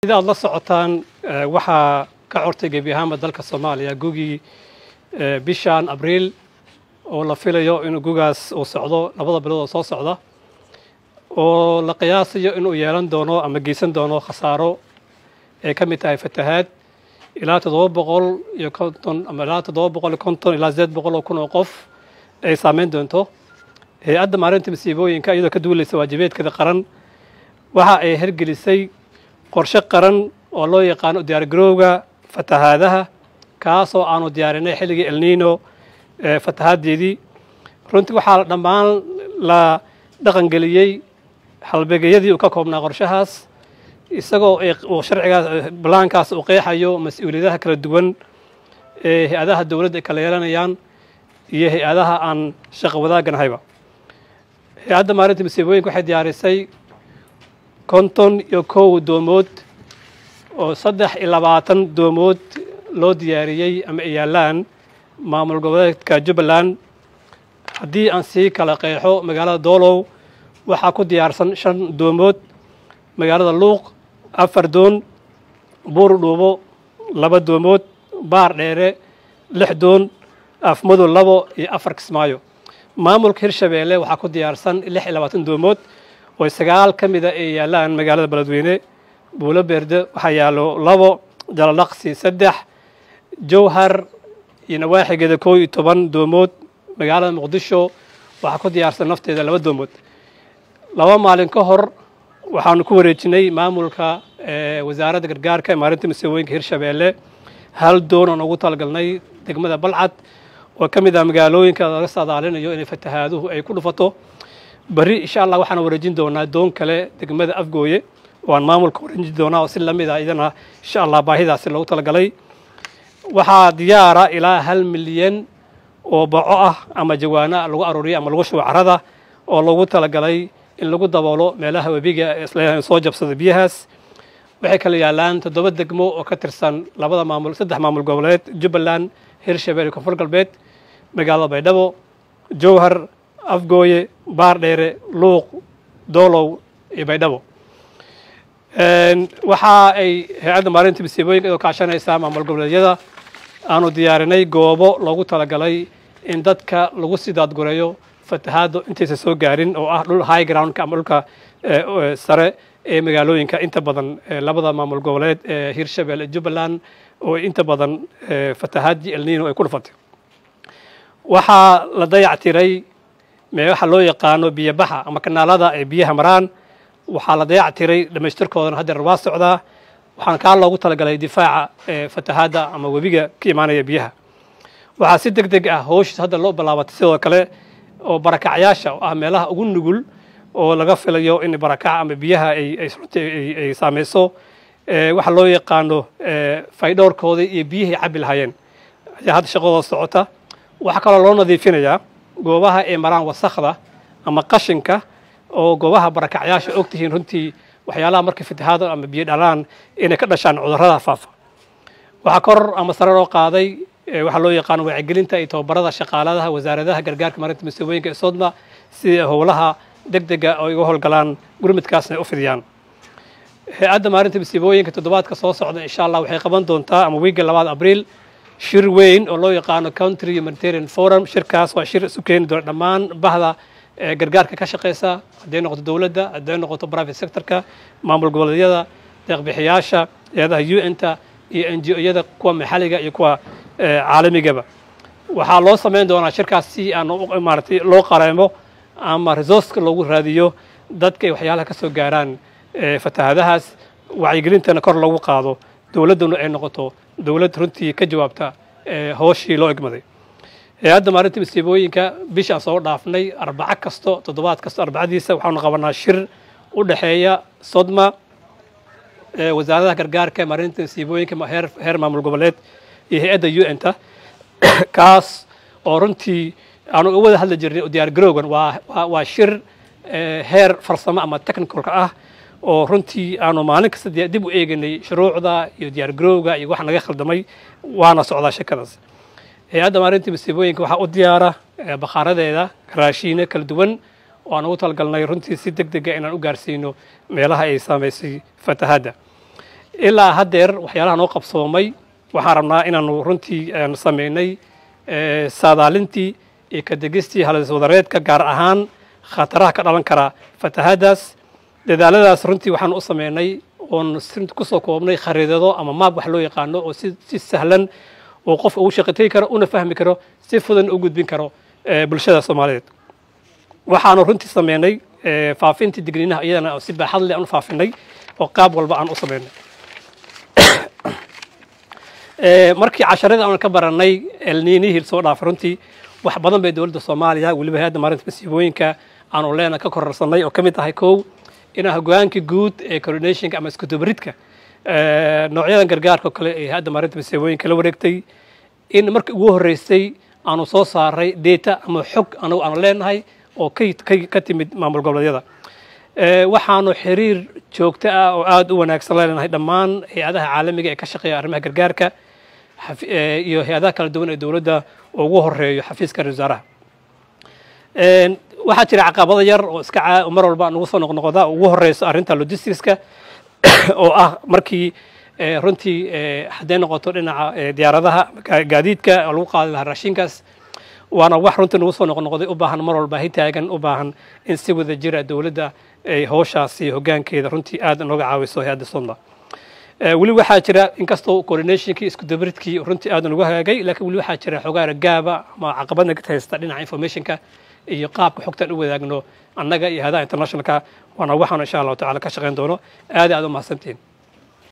sida aad la socotaan waxaa ka cortay gebi ahaanba dalka soomaaliya gugii bishan abriil oo la filayo inuu gugaas uu socdo labada bilood oo soo socda oo la qiyaasayo inuu yeelan doono ama geysan doono khasaaro ay ka mid tahay fatahaad ilaa toddoba boqol iyo konton ama ilaa toddoba boqol iyo konton ilaa sideed boqol oo kun oo qof ay saameyn doonto hay-adda maalinta masiibooyinka iyadoo ka duulaysa waajibeedkeeda qaran waxa ay hergelisay qorshe qaran oo loo yaqaano diyaargarowga fatahaadaha kaasoo aanu diyaarinay xilligii elnino fatahaaddeedii runtii waxaa dhammaan la dhaqangeliyey halbeegyadii uu ka koobnaa qorshahaas isagoo uu sharcigaas balaankaas uu qeexayo mas-uuliyadaha kala duwan ee hay-adaha dowladda ay kala yeelanayaan iyo hay-adaha aan shaqo wadaagganahayba hay-adda maalinta masiibooyinka waxay diyaarisay konton iyo kow doomood oo saddex iyo labaatan doomood loo diyaariyey ama ay yaallaan maamul goboleedka jubbaland haddii aan sii kala qeexo magaalada doolow waxaa ku diyaarsan shan doomood magaalada luuq afar doon buur dhuubo laba doomood baar dheere lix doon afmadow labo iyo afar kismaayo maamulka hirshabeelle waxaa ku diyaarsan lix iyo labaatan doomood oo sagaal ka mida ay yaallaan magaalada beledweyne buulo beerde waxaa yaallo labo jalalaqsi saddex jowhar iyo nawaaxigeeda koo iyo toban doomood magaalada muqdisho waxaa ku diyaarsan nafteeda laba doomood laba maalin ka hor waxaanu ku wareejinay maamulka wasaaradda gargaarka maalinta masiibooyinka hirshabeelle hal doon oon ugu talagalnay degmada balcad oo ka mid ah magaalooyinka laga saadaalinayo inay fatahaaduhu ay ku dhufato berri insha allah waxaan wareejin doonaa doon kale degmada afgooye oo aan maamulka wareejin doonaa oo si lamid ah idana insha allah baahidaasi loogu talagalay waxaa diyaara ilaa hal milyan oo baco ah ama jawaana lagu aruuriya ama lagu shubo carada oo loogu talagalay in lagu daboolo meelaha webiga soo jabsada biyahaas waxay kala yaallaan toddoba degmo oo ka tirsan labada maamul saddex maamul goboleed jubbaland hirshabelle iyo koonfur galbeed magaalada baydhabo jowhar afgooye baardheere luuq doolow iyo baydhabo waxa ay hay-adda maalinta masiibooyinka iyadoo kaashanaysaa maamul goboleedyada aanu diyaarinay goobo loogu talagalay in dadka lagu sii daadgureeyo fatahaaddu intaysa soo gaarin oo ah dhul high groundka ama dhulka sare ee magaalooyinka inta badan labada maamul goboleed ee hirshabelle jubbaland oo inta badan fatahaadii elnino ay ku dhufatay waxaa la dayactiray waxa loo yaqaano biyobaxa ama kanaalada ay biyaha maraan waxaa la dayactiray dhammaystirkoodana haddeer waa socdaa waxaan kaa loogu talagalay difaaca fatahaadda ama webiga ka imaanaya biyaha waxaa si deg deg ah howshiis hadda loo bilaabatay sidoo kale oo barakacyaasha oo ah meelaha ugu nugul oo laga filayo in barakaca ama biyaha ay saameyso waxa loo yaqaano faydhowrkooda iyo biyihay cabbi lahaayeen ayaa hadda shaqadooda socota waxaa kaloo loo nadiifinayaa goobaha ay maraan wasakhda ama qashinka oo goobaha barakacyaasha og tihiin runtii waxyaalaha markay fatahaado ama biyo dhalaan inay ka dhashaan cudurrada faafa waxaa kor ama sare loo qaaday waxaa loo yaqaano wacyigelinta iyo tababarada shaqaaladaha wasaaradaha gargaarka maarinta masiibooyinka ee sodma si howlaha deg dega oo iga howlgalaan gurmudkaasna ay u fidiyaan hay-adda maarinta masiibooyinka toddobaadka soo socda insha allah waxay qaban doontaa ama wiigga labaad abriil shir weyn oo loo yaqaano country humanitarian forum shirkaas waa shir isu keeni doona dhammaan bahda gargaarka ka shaqeysa hadday noqoto dowladda hadday noqoto private sectorka maamul goboleedyada deeqbixiyaasha hay-adaha u n-ta iyo n g o-yada kuwa maxalliga iyo kuwa caalamigaba waxaa loo samayn doonaa shirkaas si aan maaratay loo qareemo ama resourceka loogu raadiyo dadka ay waxyaalaha ka soo gaaraan fatahaadahaas wacyigelintana kor loogu qaado dowladduna ay noqoto dowlad runtii ka jawaabta hooshii loo egmaday hay-adda maalinta masiibooyinka bishaan soo dhaafnay arbaco kasto toddobaad kasto arbacadiisa waxaanu qabanaa shir u dhexeeya sodma wasaaradaha gargaarka maalinta masiibooyinka heer maamul goboleed iyo hay-adda u n-ta kaas oo runtii aanu u wada hadli jirnay diyaar garowgan waa shir heer farsamo ama technicalka ah oo runtii aanu maalin kasta dib u eeganay shuruucda iyo diyaar garowga iyo wax naga khaldamay waana socdaa shirkadaas hay-adda maalinta masiibooyinka waxaa u diyaara bakhaaradeeda raashiine kala duwan oo aan ugu talagalnay runtii si deg dega inaan u gaarsiino meelaha ay saamaysay fatahaadda ilaa haddeer waxyaalaha noo qabsoomay waxaan rabnaa inaanu runtii samaynay saadaalintii iyo kadegistii haliswadareedka gaar ahaan khataraha ka dhalan kara fatahaadaas dadaaladaas runtii waxaan u sameynay oon kusoo koobnay khariidado ama maab wax loo yaqaano oo si sahlan oo qofka ugu shaqategi karo una fahmi karo si fudan u gudbin karo bulshada soomaaliyeed waxaanu runtii sameynay faafintii digniinaha iyadana si baaxad leh aan u faafinay oo qaab walba aan u sameynay markii casharada aan ka baranay elniinihii soo dhaafay runtii wax badan bay dowladda soomaaliya weliba hay-adda maarinta masiibooyinka aanu leena ka kororsanay oo ka mid tahay kow inaa hogaankii guud ee coordinationka ama iskudubaridka noocyadan gargaarka oo kale ee hay-adda maarinta masiibooyinka la wareegtay in markii ugu horreysay aanu soo saaray data ama xog anagu aanu leenahay oo ka timid maamul goboleedyada waxaanu xiriir joogto ah oo aada u wanaagsan leenahay dhammaan hay-adaha caalamiga ee ka shaqeeya arrimaha gargaarka iyo hay-adaha kala duwan ee dowladda oo ugu horeeyo xafiiska ra wasaaraha waxaa jira caqabado yar oo iska mar walba nagu soo noqnoqda ugu horeyso arrinta logisticska oo ah markii runtii hadday noqoto dhinaca diyaaradaha gaadiidka oo lagu qaadi lahaa raashinkaas waana wax runtii nagu soo noqnoqday u baahan mar walba hitaagan u baahan in si wada jira dowladda ay howshaasi hoggaankeeda runtii aad nooga caawiso hay-adda somda weli waxaa jira inkastoo coordinationkii isku dabaridkii runtii aad nagu hagaagay laakiin weli waxaa jira xogaara gaaba ama caqabadna ka haysta dhinaca informationka iyo qaabka xogtaan u wadaagno annaga iyo hadaha internationalka waana waxaan insha allahu tacala ka shaqayn doono aad aad u mahadsantihin